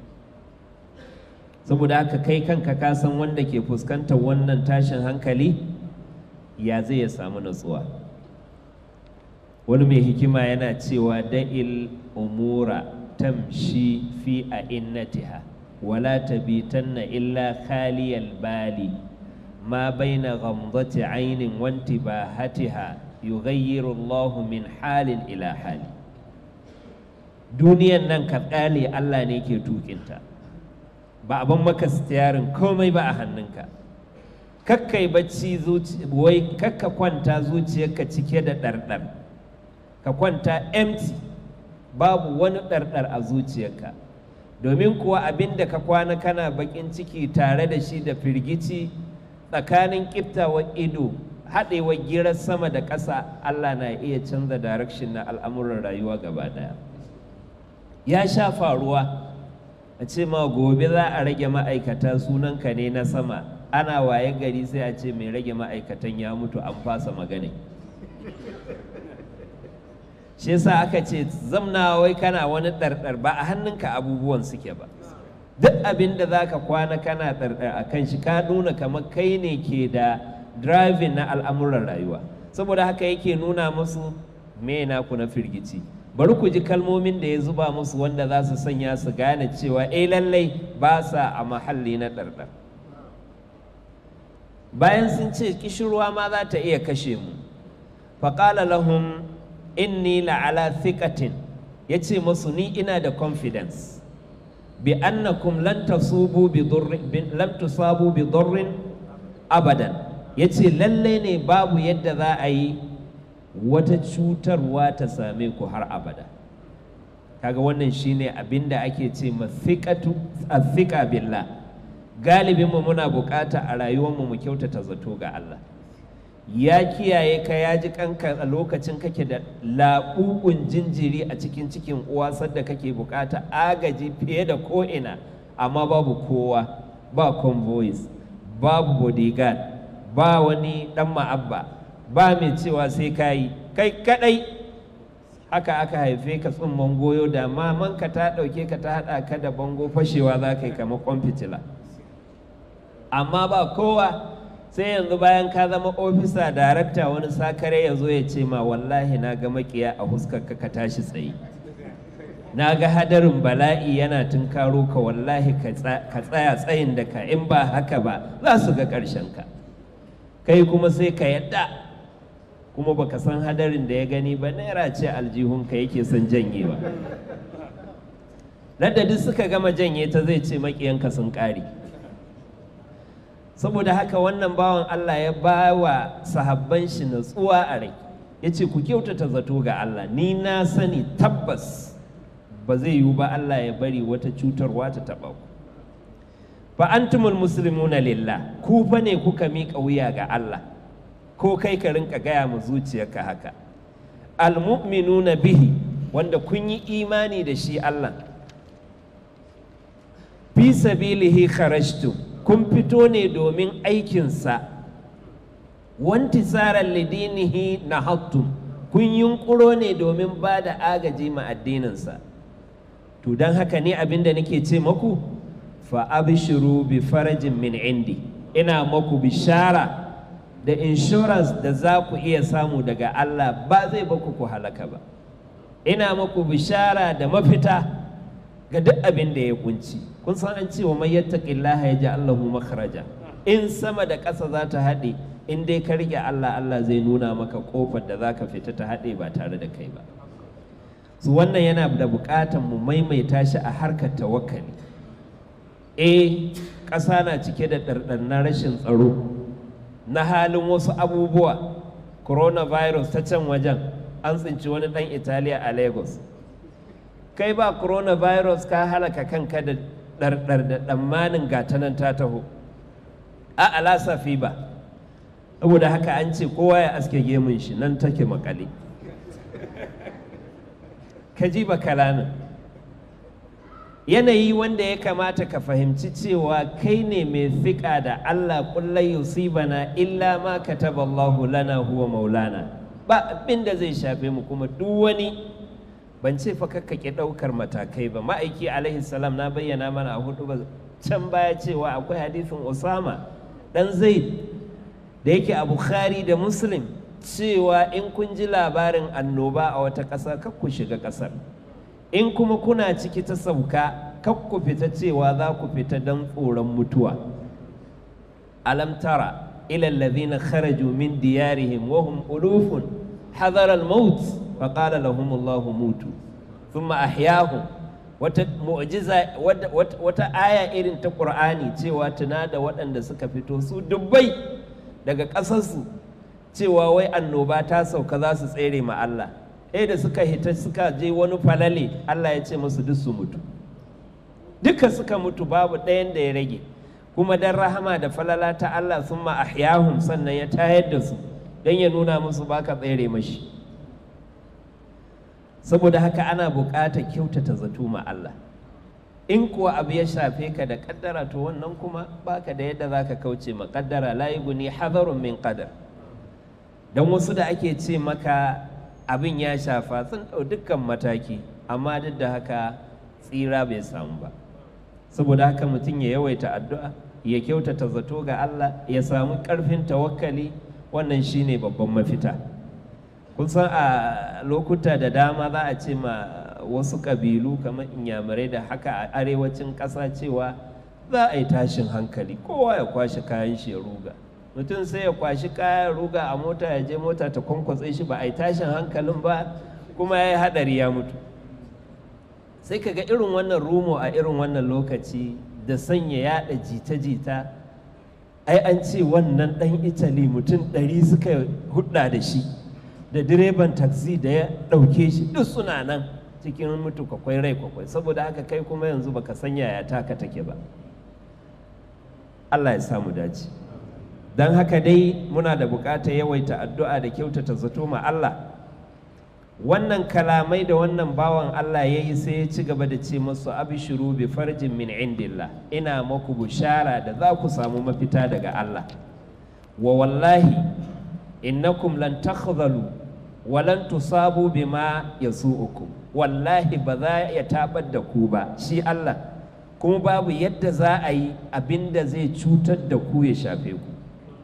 [SPEAKER 1] saboda haka kai kanka ka san wanda ke fuskantar wannan tashin hankali ya zai ya samu natsuwa wani mai hikima yana cewa da'il umura tamshi fi a innatiha wala tabitanna illa khaliyal bali ma baina ghamdati ainin wanti bahatiha yughayyiru Allahu min halin ila hali duniyan nan ka tsale Allah ne ke tukinta ba abin maka stiyarin komai ba a hannunka kakkai bacci wai kakka kwanta zuciyarka cike da ɗarɗar ka kwanta empty babu wani ɗarɗar a zuciyarka domin kuwa abin da ka kwana kana baƙin ciki tare da shi da firgici tsakanin ƙiftawar ido haɗewar girar sama da ƙasa Allah na iya canza direction na al'amuran rayuwa gaba ɗaya ya sha faruwa a ce ma gobe za a rage ma'aikata sunanka ne na sama ana waye gari sai a ce mai rage ma'aikatan ya mutu an fasa magana shi yasa aka ce zamna wai kana wani ɗarɗar ba a hannunka abubuwan suke ba duk abin da za ka kwana kana ɗarɗar a kan shi ka nuna kamar kai ne ke da driving na al'amuran rayuwa saboda haka yake nuna musu me naku na firgici bari ku ji kalmomin da ya zuba musu wanda za su sanya su gane cewa eh lallai ba sa a mahalli na ɗarɗar bayan sun ce kishirwa ma za ta iya kashe mu faƙala lahum inni la'ala thiqatin ya ce musu ni ina da confidence bi annakum lan tasubu bi lam tusabu bi durrin abadan ya ce lallai ne babu yadda za a yi wata cutarwa ta same ku har abada kaga wannan shine abin da ake ce mafiqatu athiqa billah galibin mu muna bukata a rayuwar mu mu kyautata zato ga Allah ya kiyaye ka ya ji kanka a lokacin kake da laɓuɓun jinjiri a cikin cikin uwa sadda kake bukata agaji fiye da ko'ina amma babu kowa ba convoys babu bodyguard ba wani ɗan ma'abba ba mai cewa sai ka yi kai kadai haka aka haife ka tsumman goyo da mamanka ta ɗauke ka ta haɗa ka da bango fashewa za ka yi kamar kwan fitila amma ba kowa sai yanzu bayan ka zama ofisa darakta wani sakare ya zo ya ce ma wallahi na ga makiya a huskarka ka tashi tsaye na ga hadarin bala'i yana tunkaro ka wallahi ka tsaya tsayin da ka in ba haka ba za su ga ƙarshen ka kai kuma sai ka yadda kuma baka san hadarin da ya gani ba naira ce aljihunka yake son janyewa ladda duk suka gama janye ta zai ce makiyanka sun ƙare saboda haka wannan bawan Allah ya ba wa sahabban shi natsuwa a rai ya ce ku kyautata zato ga Allah ni na sani tabbas ba zai yiwu ba Allah ya bari wata cutarwa ta taɓa ku fa antumul muslimuna lillah ku fa ne kuka miƙa wuya ga Allah ko kai ka rinka gaya mu zuciyarka haka almu'minuna bihi wanda kun yi imani da shi Allah fi sabilihi kharajtum kun fito ne domin aikinsa wanti tsarar lidinihi na hattum kun yunkuro ne domin ba da agaji ma addininsa to don haka ne abinda nake ce maku fa abshiru bi farajin min indi ina maku bishara da insurance da za ku iya samu daga Allah ba zai baku ku halaka ba ina maku bishara da mafita ga duk abin da ya kunci kun san an cewa mai yattaqillaha yaj'al lahu makhraja in sama da ƙasa za ta haɗe in dai ka rike Allah Allah zai nuna maka ƙofar da zaka fita ta haɗe ba tare da kai ba su wannan yana da buƙatar mu maimaita shi a harkar tawakkali eh ƙasa na cike da ɗarɗar na rashin tsaro na halin wasu abubuwa coronavirus ta can wajen an tsinci wani ɗan italiya a lagos kai ba coronavirus ka halaka kanka da ɗarɗar da ɗammanin gatanan ta taho a alasafi ba saboda haka an ce kowa ya aske gemun shi nan take makale ka ji ba kalamin yanayi wanda ya kamata ka fahimci cewa kai ne mai fiƙa da Allah kullai yusibana illa ma kataballahu lana huwa maulana ba abin da zai shafe mu kuma duk wani ban ce fa kakkake ɗaukar matakai ba ma'aiki alaihi salam na bayyana mana a hudu ba can baya cewa akwai hadisin Usama dan Zaid da yake a Bukhari da Muslim cewa in kun ji labarin annoba a wata ƙasa kar ku shiga ƙasar in kuma kuna ciki ta sauka kar ku fita cewa za ku fita don tsoron mutuwa alam tara ila alladhina kharaju min diyarihim wa hum ulufun hadara al-maut fa qala lahum Allahu mutu thumma ahyahum wata mu'jiza wata aya irin ta Qur'ani cewa tuna da waɗanda suka fito su dubbai daga ƙasarsu cewa wai annoba ta sauka za su tsere ma Allah eh da suka hita suka je wani falale Allah ya ce musu duk su mutu duka suka mutu babu ɗayan da ya rage kuma dan rahama da falala ta Allah sun ma ahyahum sannan ya tayar da su don ya nuna musu baka tsere mashi saboda haka ana buƙatar kyautata zato ma Allah in kuwa abu ya shafe ka da kaddara to wannan kuma baka da yadda zaka kauce ma kaddara la yughni hadarun min qadar don wasu da ake ce maka abin ya shafa sun ɗau dukkan mataki amma duk da haka tsira bai samu ba saboda haka mutum ya yawaita addu'a ya kyautata zato ga Allah ya samu ƙarfin tawakkali wannan shine babban mafita kun san a lokuta da dama za a ce ma wasu ƙabilu kamar inyamurai da haka a arewacin ƙasa cewa za a yi tashin hankali kowa ya kwashe kayan shi ya ruga mutum sai ya kwashi kayan ruga a mota ya je mota ta kwankwatse shi ba a yi tashin hankalin ba kuma ya yi haɗari ya mutu sai ka ga irin wannan rumo a irin wannan lokaci da sanya yaɗa jita-jita ai an ce wannan ɗan italy mutum ɗari suka hudda da shi da direban taxi da ya ɗauke shi duk suna nan cikin mutu kwakwai rai kwakwai saboda haka kai kuma yanzu baka san yaya taka take ba Allah ya samu dace. don haka dai muna da buƙatar yawaita addu'a da kyautata zato ma Allah wannan kalamai da wannan bawan Allah ya yi sai ya ci gaba da ce masu abishiru bi farjin min indillah ina maku bushara da za ku samu mafita daga Allah wa wallahi innakum lan takhzalu wa lan tusabu bima yasu'ukum wallahi ba za ya tabar da ku ba shi Allah kuma babu yadda za a yi abinda zai cutar da ku ya shafe ku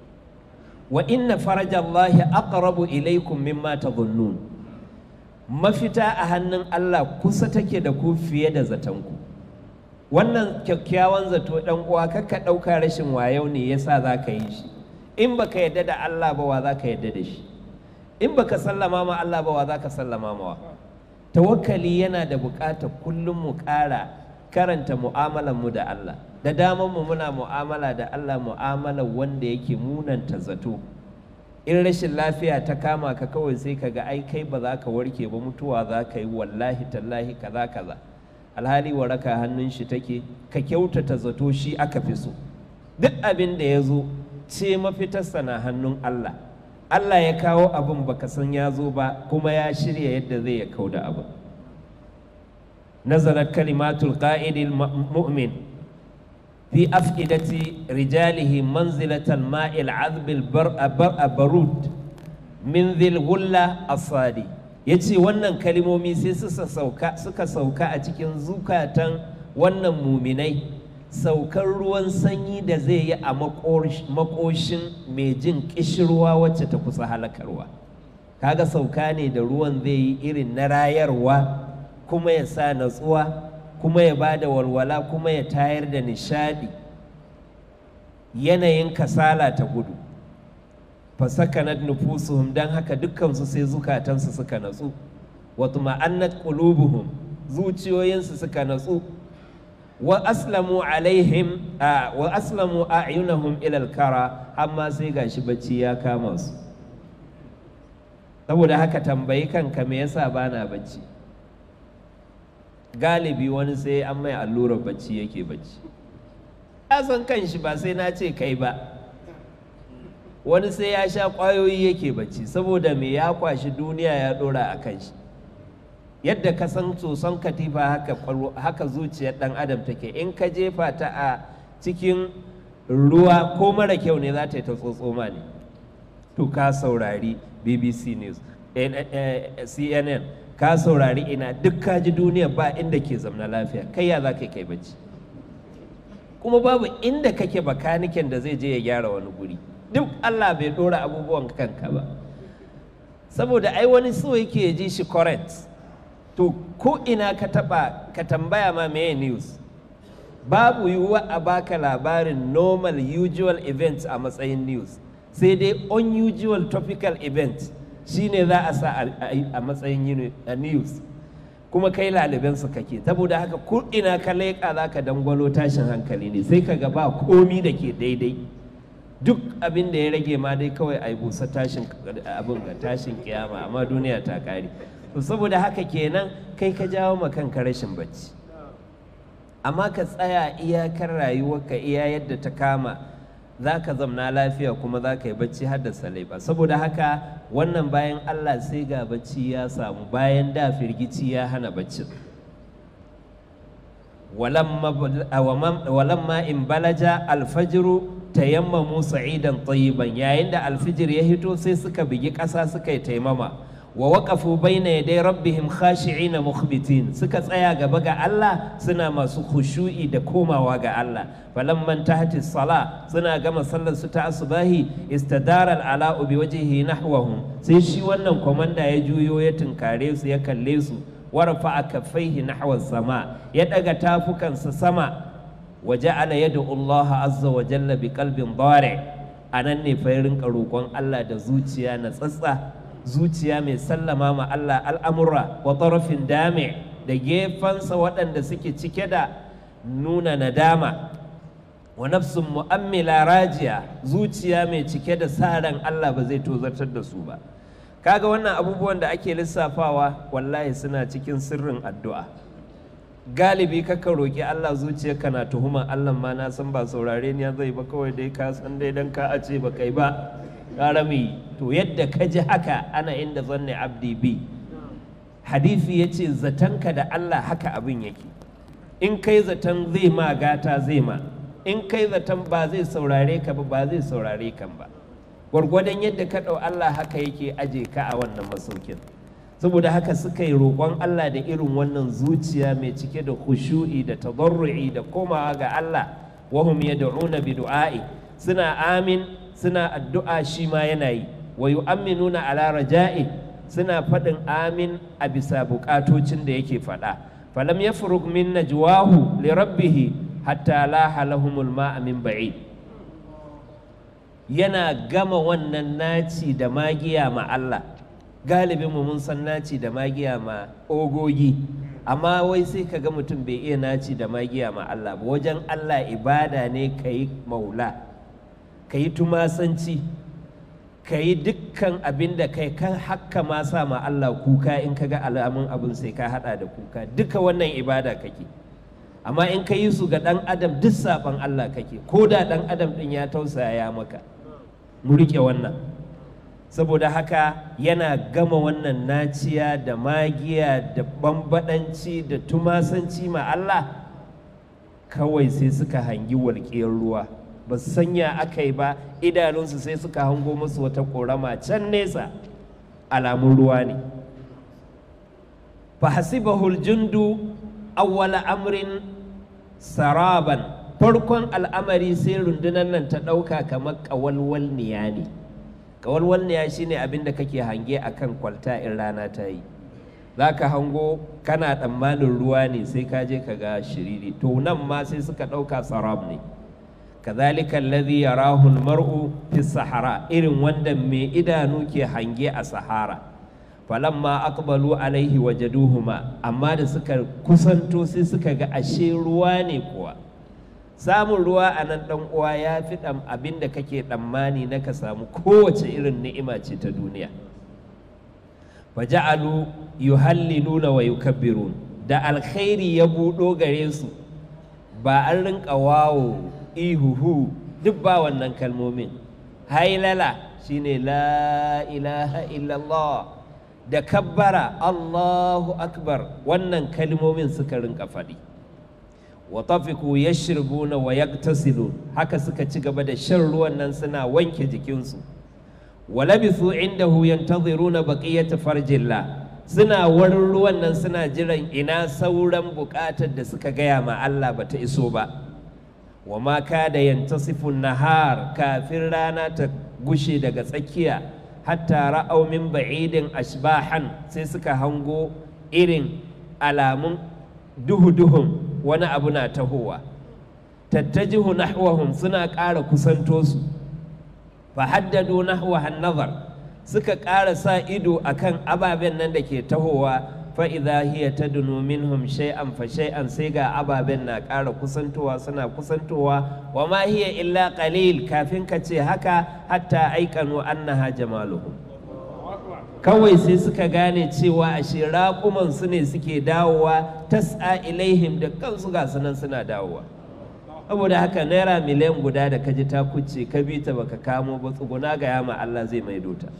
[SPEAKER 1] wa inna farajallahi aqrabu ilaikum mimma tadhunnun mafita a hannun Allah kusa take da ku fiye da zatanku wannan kyakkyawan zato dan uwa kakka ɗauka rashin wayau ne yasa za ka yi shi in baka yadda da Allah ba wa za ka yadda da shi in baka sallama ma Allah ba wa za ka sallama ma tawakkali yana da buƙatar kullum mu ƙara karanta mu'amalar mu da Allah da daman mu muna mu'amala da Allah mu'amalar wanda yake munanta zato in rashin lafiya ta kama ka kawai sai ka ga ai kai ba za ka warke ba mutuwa za ka yi wallahi tallahi kaza kaza alhali waraka hannun shi take ka kyautata zato shi aka fi so duk abin da ya zo ce mafitarsa na hannun Allah Allah ya kawo abin baka san ya zo ba kuma ya shirya yadda zai ya kau da abin nazarar kalimatul qa'idil mu'min في أفئدة رجاله منزلة الماء العذب البرود من ذي الغلة الصادي yace wannan kalimomi sai suka sauka a cikin zukatan wannan muminai saukar ruwan sanyi da zai yi a makoshin mai jin kishirwa wacce ta kusa halakarwa kaga sauka ne da ruwan zai yi irin na rayarwa kuma ya sa natsuwa kuma ya ba da walwala kuma ya tayar da nishadi yanayin kasala ta gudu fasakanat nufusuhum don haka dukkansu sai zukatansu suka natsu wa tuma'annat qulubuhum zuciyoyinsu suka natsu wa aslamu alaihim wa aslamu a'yunahum ila al-kara amma sai gashi bacci ya kama su saboda haka tambayi kanka me yasa bana bacci galibi wani sai an mai allurar bacci yake bacci ya san kanshi ba sai na ce kai ba wani sai ya sha ƙwayoyi yake bacci saboda me ya kwashi duniya ya ɗora a kan shi yadda ka san soson katifa haka, haka zuciyar ɗan adam take in ka jefa ta a cikin ruwa ko mara kyau ne za ta yi ta tsotsoma ne to ka saurari bbc news cnn ka saurari ina duk ka ji duniya ba inda ke zamna lafiya kai ya za ka kai bacci kuma babu inda kake bakaniken da zai je ya gyara wani guri duk Allah bai ɗora abubuwan kanka ba saboda ai wani so yake ji shi correct to ko ina ka taba ka tambaya ma meye news babu yiwuwa a baka labarin normal usual events a matsayin news sai dai unusual topical event shine za a sa a matsayin news kuma kai lalibansu kake saboda haka ko ina ka leƙa za ka dangwalo tashin hankali ne sai ka ga ba komi da ke daidai duk abin da ya rage ma dai kawai a yi busa tashin abin ga tashin kiyama amma duniya ta kare to saboda haka kenan kai ka jawo ma kanka rashin bacci amma ka tsaya iyakar rayuwarka iya yadda ta kama za ka zamna lafiya kuma za ka yi bacci har da salaiba saboda haka wannan bayan allah sai ga bacci ya samu bayan da firgici ya hana baccin walamma in balaja alfajiru tayammamu sa'idan tayyiban yayin da alfijir ya hito sai suka bigi ƙasa suka yi taimama wa waqafu baina yaday rabbihim khashi'ina mukhbitin suka tsaya gaba ga Allah suna masu khushu'i da komawa ga Allah falamman tahti sala suna gama sallar su ta asubahi istadara al'ala'u bi wajhihi nahwahum sai shi wannan komanda ya juyo ya tunkare su ya kalle su warfa kaffaihi nahwa sama ya daga tafukansa sama وجعل يدعو الله عز وجل بقلب ضارع anan ne fa rinka roƙon Allah da zuciya na tsatsa zuciya mai sallama ma Allah al'amura wa tarafin dame da gefansa waɗanda suke cike da nuna nadama wa nafsun mu'ammila rajiya zuciya mai cike da sa ran Allah ba zai tozartar da su ba kaga wannan abubuwan da ake lissafawa wallahi suna cikin sirrin addu'a galibi kaka roƙi Allah zuciyarka na tuhuma Allah ma na san ba saurare ni zai ba kawai dai ka san dai dan ka ace ba kai ba karami to yadda ka ji haka ana inda zanne abdi bi hadisi yace zatanka da Allah haka abin yake in kai zaton zai ma gata zai ma in kai zaton ba zai saurare ka ba ba zai saurare kan ba gwargwadon yadda ka ɗau Allah haka yake aje ka a wannan masaukin saboda haka suka yi roƙon Allah da irin wannan zuciya mai cike da khushu'i da tadarru'i da komawa ga Allah wahum yad'una bi du'a'i suna amin suna addu'a shi ma yana yi wa yu'minuna ala raja'i suna faɗin amin a bisa buƙatocin da yake faɗa falam yafrug min najwahu li rabbih hatta laha lahumul ma'a min ba'id yana gama wannan naci da magiya ma Allah galibin mu mun san naci da magiya ma ogogi amma wai sai ka ga mutum bai iya naci da magiya ma Allah ba wajen Allah ibada ne ka yi maula ka yi tumasanci ka yi dukkan abin da kai kan hakka ma sa ma Allah kuka in ka ga alamun abin sai ka hada da kuka duka wannan ibada kake amma in ka yi su ga ɗan adam duk saɓan Allah kake ko da ɗan adam ɗin ya tausaya maka mu riƙe wannan saboda haka yana gama wannan naciya da magiya da bambadanci da tumasanci ma Allah kawai sai suka hangi walƙiyar ruwa ba su sanya aka yi ba idanunsu sai suka hango musu wata ƙorama can nesa alamun ruwa ne fahasibahul jundu awwala amrin saraban farkon al'amari sai rundunar nan ta ɗauka kamar ƙawalwalniya ne ƙawalwalniya shine abin da kake hange a kan kwalta in rana ta yi za ka hango kana tsammanin ruwa ne sai ka je ka ga shiriri to nan ma sai suka ɗauka sarab ne kazalika alladhi yarahu almar'u fi sahara irin wanda mai idanu ke hange a sahara falamma aqbalu alaihi wajaduhuma amma da suka kusanto sai suka ga ashe ruwa ne kuwa samun ruwa a nan ɗan uwa ya fi ɗan abin da kake ɗammani na ka samu kowace irin ni'ima ce ta duniya faja'alu yuhalliluna wa yukabbirun da alkhairi ya buɗo gare su ba an rinka wawo ihuhu duk ba wannan kalmomin hailala shine la ilaha illallah da kabbara Allahu akbar wannan kalmomin suka rinka faɗi wa tafiku yashribuna wa yaktasilun haka suka ci gaba da shan ruwan nan suna wanke jikinsu wa labithu indahu yantaziruna baqiyata farjillah suna warin ruwan nan suna jiran ina sauran buƙatar da suka gaya ma Allah bata iso ba wa ma kada yantasifun nahar kafin rana ta gushe daga tsakiya hatta ra'au min ba'idin ashbahan sai suka hango irin alamun duhu-duhun wani abu na tahowa tattajihu nahwahum suna ƙara kusanto su fa haddadu nahwahan nazar suka ƙara sa ido akan ababen nan da ke tahowa fa idza hiya tadnu minhum shay'an fa shay'an sai ga ababen na ƙara kusantowa suna kusantowa wa ma hiya illa qalil kafin ka ce haka hatta aikanu annaha jamaluhum kawai sai suka gane cewa ashe raƙuman su ne suke dawowa tas'a ilaihim da kansu ga sunan suna dawowa saboda haka naira miliyan guda da kaji ta kuce ka bi ta baka kamo ba tsuguna ga yama Allah zai maido ta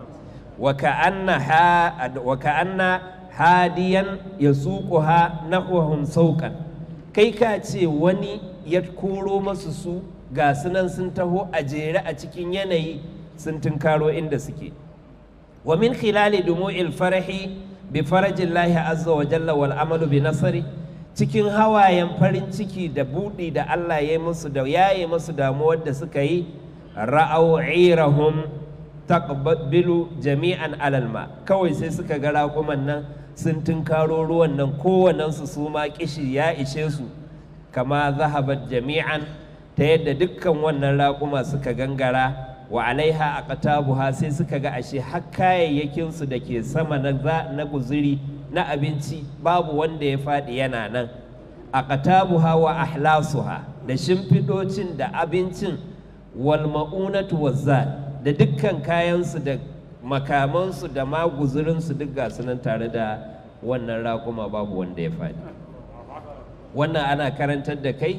[SPEAKER 1] wa ka'anna ha wa ka'anna hadiyan yasuquha nahwahum sauqan kai ka ce wani ya koro masu su ga sunan sun taho a jere a cikin yanayi sun tunkaro inda suke wa min khilali dumu'il farahi bi farajillahi azza wa jalla wal amalu bi nasari cikin hawayen farin ciki da buɗi da Allah ya yi musu da yaye musu damuwar da suka yi ra'au irahum taqbilu jami'an alalma kawai sai suka ga raƙuman nan sun tunkaro ruwan nan kowannensu su ma kishi ya ishe su kama zahabat jami'an ta yadda dukkan wannan raƙuma suka gangara wa alaiha aqtabuha sai suka ga ashe har kayayyakinsu da ke sama na na guzuri na abinci babu wanda ya faɗi yana nan a ƙatabuha wa ahlasuha da shimfiɗocin da abincin wal ma'unatu wazza da dukkan kayansu da makamansu da ma guzurinsu duk ga nan tare da wannan raƙuma babu wanda ya faɗi wannan ana karantar da kai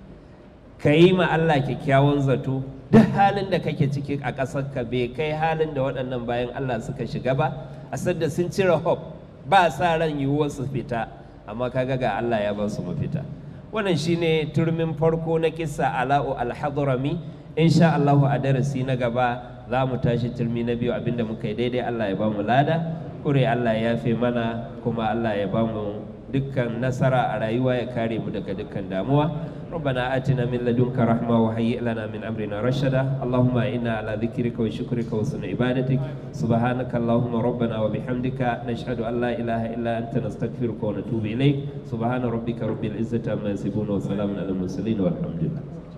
[SPEAKER 1] ka yi ma Allah kyakkyawan zato duk halin da kake ciki a ƙasarka bai kai halin da waɗannan bayan Allah suka shiga ba a sadda sun cire hope ba sa ran yiwuwar su fita amma kaga ga Allah ya ba su mafita wannan shine turmin farko na kissa ala'u al-hadrami insha Allah a darasi na gaba za mu tashi turmi na biyu abinda muka yi daidai Allah ya ba mu lada kure Allah ya yafe mana kuma Allah ya ba mu dukkan nasara a rayuwa ya kare mu daga dukkan damuwa ربنا آتنا من لدنك رحمة وهيئ لنا من أمرنا رشدا اللهم إنا على ذكرك وشكرك وحسن عبادتك سبحانك اللهم ربنا وبحمدك نشهد أن لا إله إلا أنت نستغفرك ونتوب إليك سبحان ربك رب العزة عما يصفون وسلام على المرسلين والحمد لله